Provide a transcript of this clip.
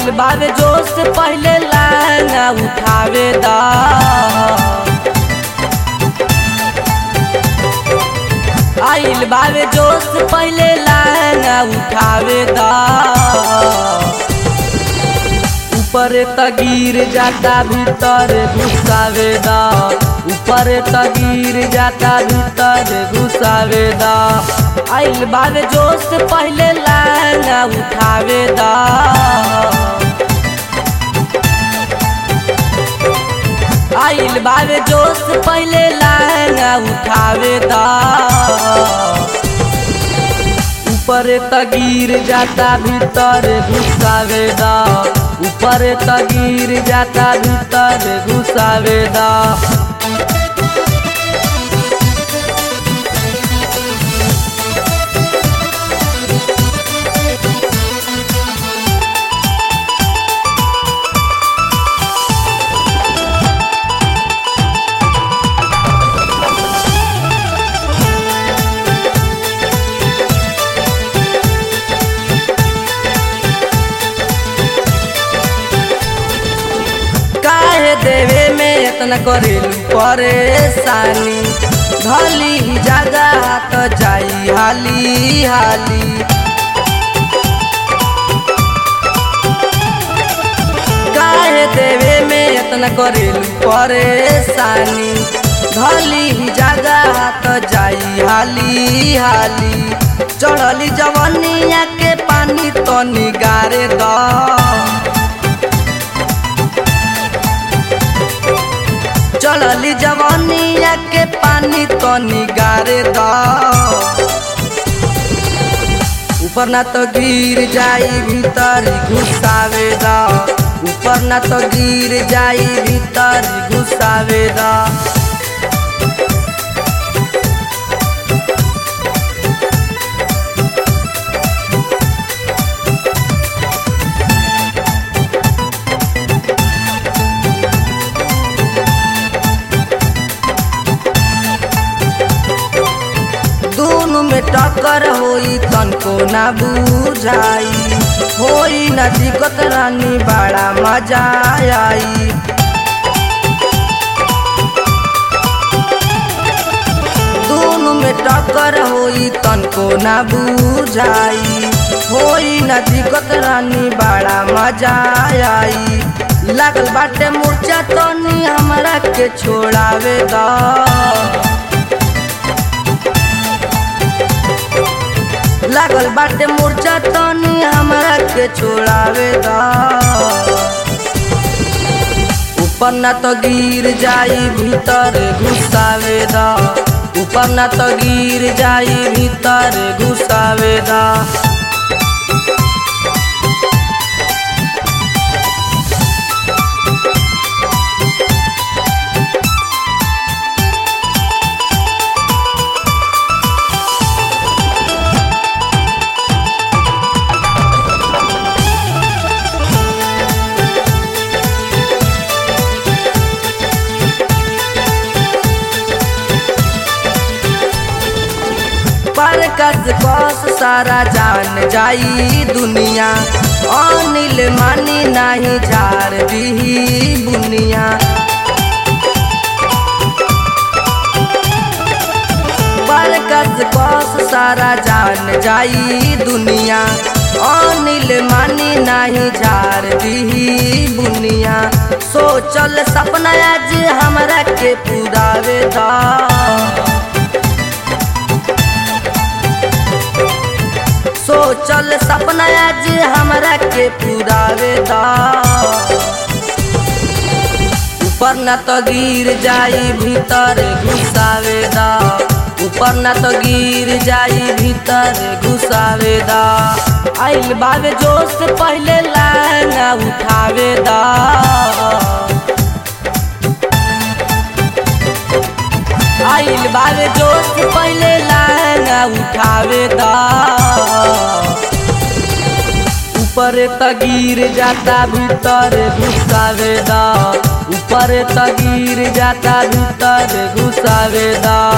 आइल बावे जोश से पहले लाना उठावे दा आइल बावे जोश से पहले लाना उठावे दा ऊपर त गिर जाता भीतर घुसावे दा ऊपर त गिर जाता भीतर घुसावे दा आइल बावे जोश से पहले लाना उठावे दा आइल बावे जोश से पहले लाना उठावे दा ऊपर त गिर जाता भीतर घुसावे दा ऊपर त गिर जाता भीतर घुसावे दा काहे देवे में इतना करेलू परेशानी धली ही जगह तो जाई हाली हाली काहे देवे में इतना करेलू परेशानी धली ही जगह तो जाई हाली हाली चढ़ली जवनिया के पानी तो निगारे दा चढ़ली जवानिया के पानी तो निगारे दा ऊपर ना तो गिर जाई भीतर घुसावे दा ऊपर ना तो गिर जाई भीतर घुसावे दा दोनों में टक्कर होई तनको ना बुझाई होई ना दिक्कत रानी बड़ा मजा आई दोनों में टक्कर होई तनको ना बुझाई होई ना दिक्कत रानी बड़ा मजा आई लागल बाटे मूर्छा तनी हमरा के छोड़ावे दा लागल बाटे मूर्छा तनी हमरा के छोड़ावे दा ऊपर ना तो गिर जाई भीतर घुसावे दा ऊपर ना तो गिर जाई भीतर घुसावे दा पर कस कस सारा जान जाई दुनिया अनिल मानी नाही झार दी बुनिया पर कस कस सारा जान जाई दुनिया अनिल मानी नाही झार दी बुनिया सोचल सपना आज हमरा के पुरावे दा सोचल सपना आज हमरा के पुरावे दा ऊपर न तो गिर जाई भीतर घुसावे दा ऊपर न तो गिर जाई भीतर घुसावे दा आइल बावे जोश से पहले लाना उठावे दा आइल बावे जोश से पहले लाना उठावे दा ऊपर त गिर जाता भीतर घुसावे दा ऊपर त गिर जाता भीतर घुसावे दा